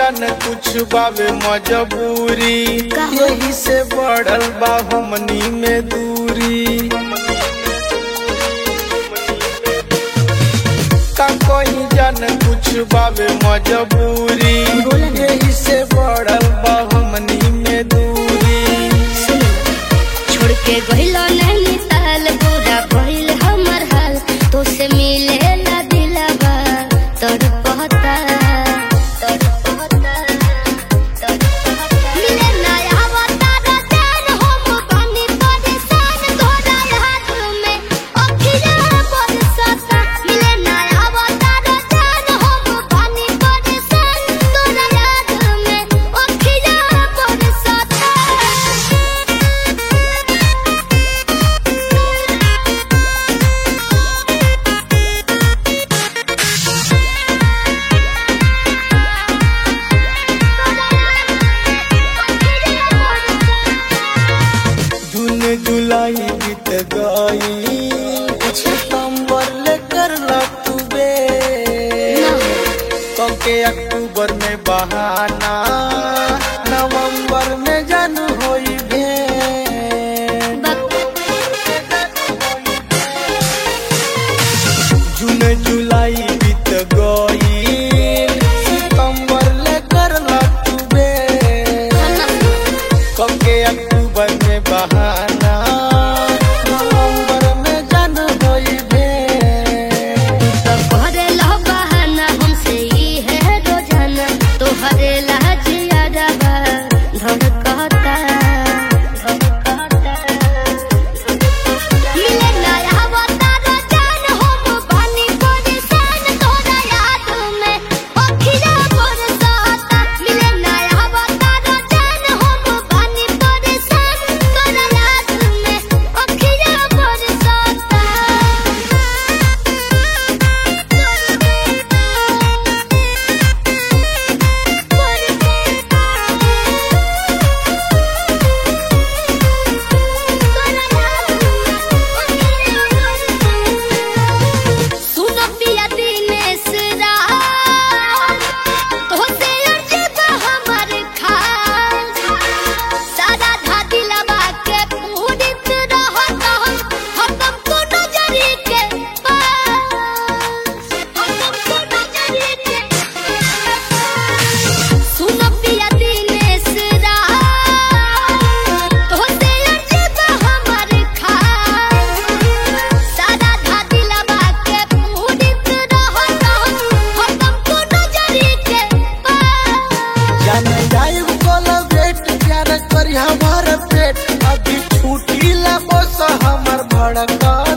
जान कुछ बावे मजबूरी का हो? यही से बढ़ल बा हमनी में दूरी का कहीं जान कुछ बावे मजबूरी बोला ना। यही से बढ़ल बा हमनी में दूरी सुनो छोड़ के गइलो नहीं साल पूरा भइल हमर हाल तो से मिले ला दिलवा तोर पहता तोर पहता तोर पहता मिले ना आवता रतन हम पानी परेशान तोरा हाथ में अखिया बरसता मिले ना आवता रतन हम पानी परेशान तोरा याद में अखिया बरसता जून जुलाई बीत गई सितंबर लेकर तू बे कब के अक्टूबर में बहाना नवंबर में जन होई भेंट जून जुलाई बीत गई सितंबर लेकर तू बे कब के अक्टूबर में बहाना नवंबर में जन होई भेंट करेला बहाना हमसे ही है रोजाना तो हरेला जियादा धड़कता धड़कता मिले नया अवतार जान हम पानी परेशान तोरा याद में अखिया बरसता मिले नया अवतार जान हम पानी परेशान तोरा याद में अखिया सुनो पिया दिनेश राज तोहसे अजब हमर खाल सारा धादी लबा के पूरित रहत हम को नजरी के पास हम को नजरी के सुनो पिया दिनेश राज तोहसे अजब हमर खाल सारा धादी लबा के पूरित रहत हम को नजरी के पास जाने जाए कोलब्रेट प्यार करी हमार पेट अभी छूटी ला बस हमर भड़का